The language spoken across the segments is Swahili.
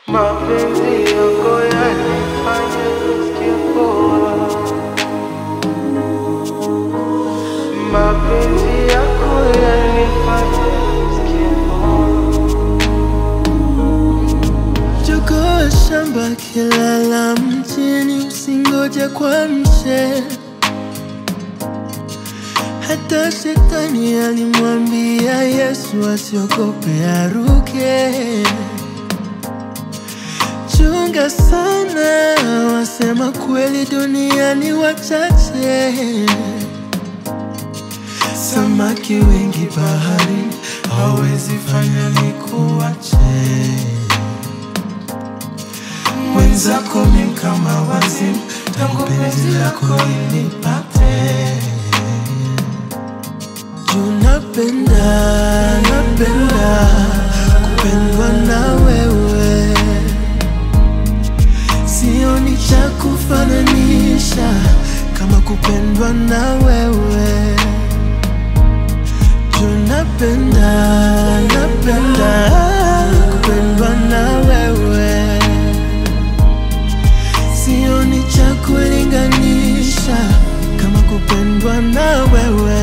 Mapenzi yako yanifanya nisikie poa. Mapenzi yako yanifanya nisikie poa. Jogoo shamba kilala mjini, usingoje kwa mche. Hata shetani alimwambia Yesu asiogope aruke. Chunga sana, wasema kweli duniani wachache. Samaki wengi bahari, hawezi fanya nikuache mwenzako mi kama wazimu, tangu penzi lako inipate. Juu napenda, napenda kupendwa na wewe, sioni cha kufananisha kama kupendwa na wewe. Juu napenda, napenda kupendwa na wewe sioni cha kulinganisha kama kupendwa na wewe.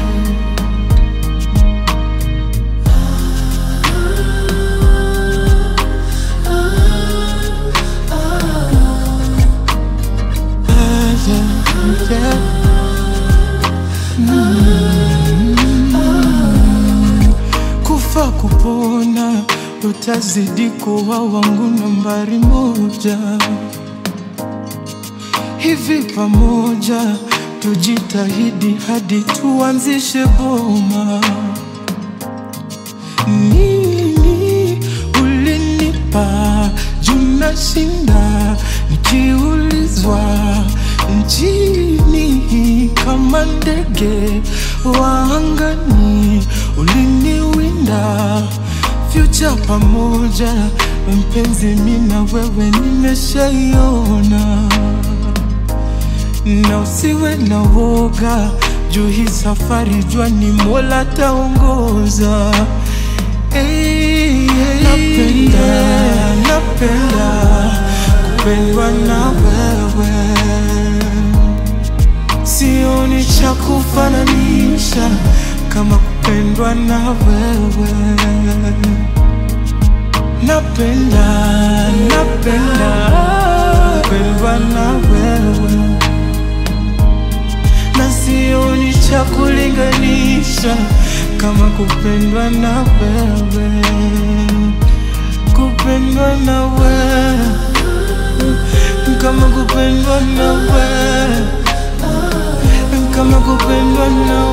Ah, yeah, yeah. kufa kupona, utazidi kuwa wangu nambari moja. Hivi pamoja tujitahidi hadi tuanzishe boma. Nini ulinipa juna shinda nikiulizwa nchini kama ndege wa angani uliniwinda future pamoja mpenzi mina wewe nimeshaiona na usiwe na woga juu hii safari jua ni mola taongoza hey, hey, napenda napenda kupendwa na wewe sioni cha kufananisha kama kupendwa na wewe napenda napenda kupendwa na wewe na sioni cha kulinganisha kama kupendwa na wewe, kupendwa na wewe, kama kupendwa na wewe, kama kupendwa na